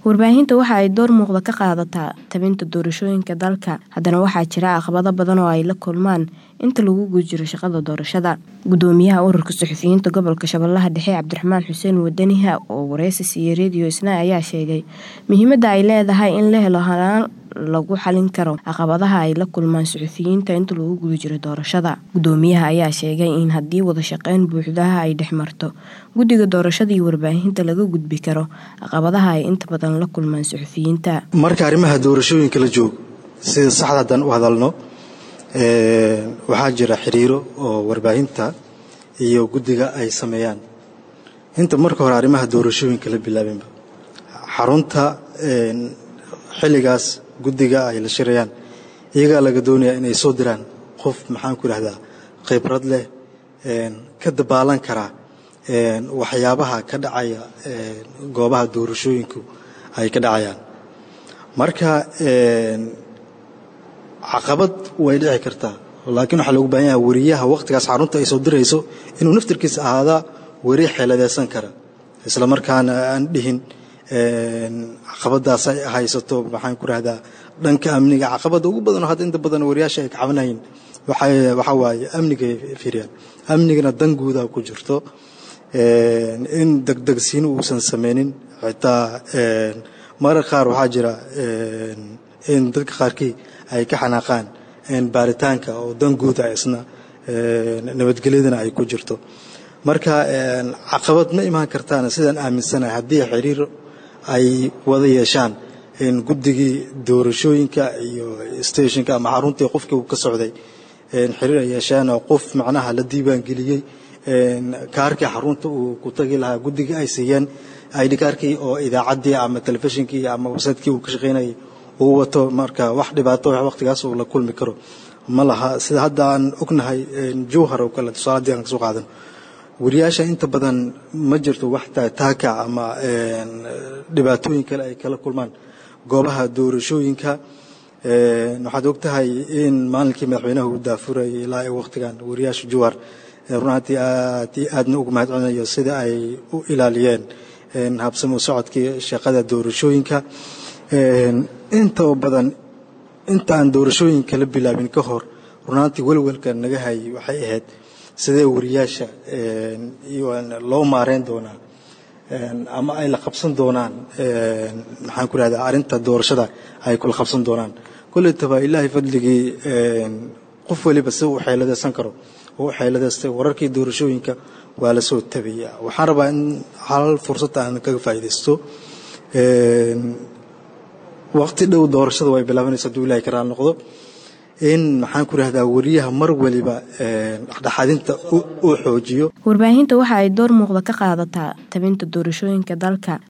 warbaahinta waxa ay door muuqda ka qaadataa tabinta doorashooyinka dalka haddana waxaa jira caqabado badan oo ay la kulmaan inta lagu guda jiro shaqada doorashada gudoomiyaha ururka suxufiyiinta gobolka shabeellaha dhexe cabdiraxmaan xuseen wadaniha oo wareysi siiyey rediyo isna ayaa sheegay muhiimada ay leedahay in la helo hanaan lagu xalin karo caqabadaha ay la kulmaan suxufiyiinta inta lagu guda jiro doorashada gudoomiyaha ayaa sheegay in haddii wada shaqeyn buuxdaha ay dhex marto guddiga doorashada iyo warbaahinta laga gudbi karo caqabadaha ay inta badan la kulmaan suxufiyiinta marka arrimaha doorashooyinka la joogo sida saxda haddaan u hadalno waxaa jira xiriiro oo warbaahinta iyo guddiga ay sameeyaan inta marka hore arrimaha doorashooyinka la bilaabinba xarunta xilligaas guddiga ay la shirayaan iyagaa laga doonayaa inay soo diraan qof maxaan ku idhahdaa khibrad leh ka dabaalan karaa waxyaabaha ka dhacaya goobaha doorashooyinku ay ka dhacayaan marka caqabad way dhici kartaa laakiin waxaa loogu baahan yaha weriyaha wakhtigaas xarunta ay soo dirayso inuu naftirkiisa ahaadaa weri xeeladeysan kara isla markaana aan dhihin caqabadaas ay haysato maxaan ku rahdaa dhanka amniga caqabada ugu badanoo hadda inta badan wariyaasha ay kacabanayin waxaa waaye amnigay fiiriyaan amnigana dan guudaa ku jirto in degdegsiino uusan sameynin xitaa marar qaar waxaa jira in dadka qaarkii ay ka xanaaqaan baaritaanka oo dan guuda isna nabadgelyadana ay ku jirto marka caqabad ma imaan kartaana sidaan aaminsanahay haddii xiriir ay wada yeeshaan guddigii doorashooyinka iyo stationka ama xaruntii qofkii uu ka socday xiriir ay yeeshaan oo qof macnaha la diiwaangeliyey kaarkii xarunta uu ku tagi lahaa guddigii ay siiyeen id kaarkii oo idaacaddii ama telefishinkii ama websaytekii uu ka shaqaynayay uu wato marka wax dhibaato wakhtigaas uu la kulmi karo ma laha sida hadda aan ognahay jowhar oo kale tusaale haddii aan kasoo qaadan wariyaasha inta badan ma jirto wax taaka ama dhibaatooyin kale ay kala kulmaan goobaha doorashooyinka waxaad og tahay in maalinkii madaxweynaha uu daafurayay ilaa ee wakhtigan wariyaasha jowhar runaantii aad iyo aadna uga mahad celinayo sida ay u ilaaliyeen habsamo socodkii shaqada doorashooyinka inta badan inta aan doorashooyinka la bilaabin ka hor runaantii welwelka naga hayay waxay ahayd sidee wariyaasha loo maareyn doonaa ama ay la qabsan doonaan maxaan ku rahdaa arrinta doorashada ay kula qabsan doonaan kolletaba ilaahay fadligii qof waliba si uu xeeladeysan karo oo u xeeladeystay wararkii doorashooyinka waa la soo tabiyaa waxaan rabaa in hal fursad aan kaga faa'iidaysto waqti dhow doorashada way bilaabanaysa hadduu ilahay ka raal noqdo in maxaan ku rahdaa wariyaha mar waliba dhexdhexaadinta uu xoojiyo warbaahinta waxa ay door muuqda ka qaadataa tabinta doorashooyinka dalka